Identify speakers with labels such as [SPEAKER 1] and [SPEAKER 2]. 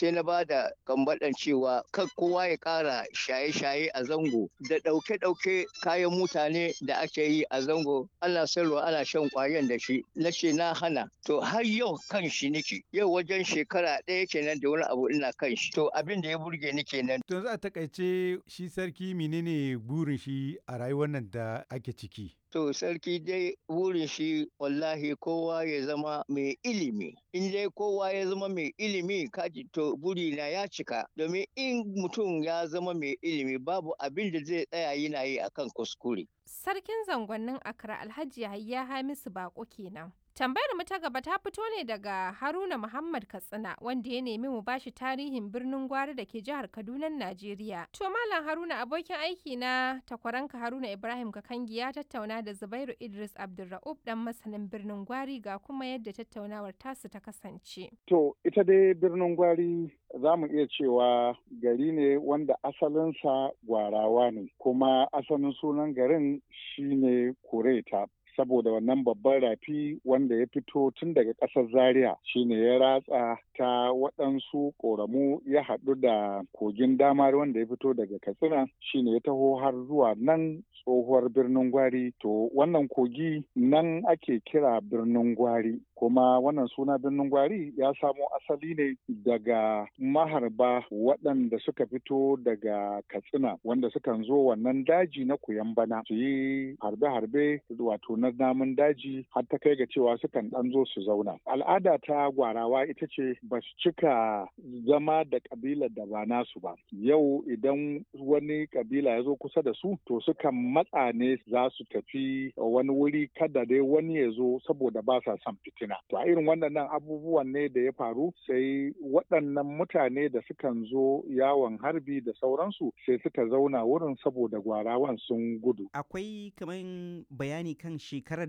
[SPEAKER 1] sai na ba da kambaɗan cewa kan kowa ya ƙara shaye-shaye a zango da ɗauke-ɗauke kayan mutane da ake yi a zango ana sayarwa ana shan ƙwayan da shi na ce na hana to har yau kan shi nake yau wajen shekara ɗaya kenan da wani abu ina kan shi to abin da ya burge ni kenan.
[SPEAKER 2] to yanzu a takaice shi sarki menene burin shi a rayuwar nan da ake ciki.
[SPEAKER 1] To sarki dai burin shi wallahi kowa ya zama mai ilimi. In dai kowa ya zama mai ilimi kaji to burina ya cika. Domin in mutum ya zama mai ilimi babu abin da zai tsaya yana yi akan kuskure.
[SPEAKER 3] Sarkin zangonnin Accra Alhaji Yahaya Hamisu Bako kenan. Tambayar mu ta gaba ta fito ne daga Haruna Muhammad Katsina wanda ya nemi mu bashi tarihin birnin Gwari da ke jihar Kaduna, Najeriya. To Malam Haruna abokin aiki na takwaranka Haruna Ibrahim Kakangi ya tattauna da Zubairu Idris Abdulra'ub dan masanin birnin Gwari ga kuma yadda tattaunawar tasu ta kasance.
[SPEAKER 4] To ita dai birnin Gwari za mu iya cewa gari ne wanda asalinsa gwarawa ne kuma asalin sunan garin shine Kureta. saboda wannan babban rafi wanda ya fito tun daga ƙasar zaria shine ya ratsa ta waɗansu ƙoramu ya haɗu da kogin damar wanda ya fito daga katsina shine ya taho har zuwa nan tsohuwar birnin gwari to wannan kogi nan ake kira birnin gwari kuma wannan suna birnin gwari ya samo asali ne daga maharba waɗanda suka fito daga katsina wanda sukan zo wannan daji na bana su yi harbe-harbe wato na namun daji har ta kai ga cewa sukan ɗan zo su zauna al'ada ta gwarawa ita ce ba su cika zama da ƙabilar da ba nasu ba yau idan wani ƙabila ya zo kusa da su to sukan matsa ne za su tafi wani wuri kada dai wani ya zo saboda ba sa son fitina to a irin waɗannan abubuwan ne da ya faru sai waɗannan mutane da sukan zo yawon harbi da sauransu sai suka zauna wurin saboda gwarawan sun gudu
[SPEAKER 5] akwai kamar bayani kan shekarar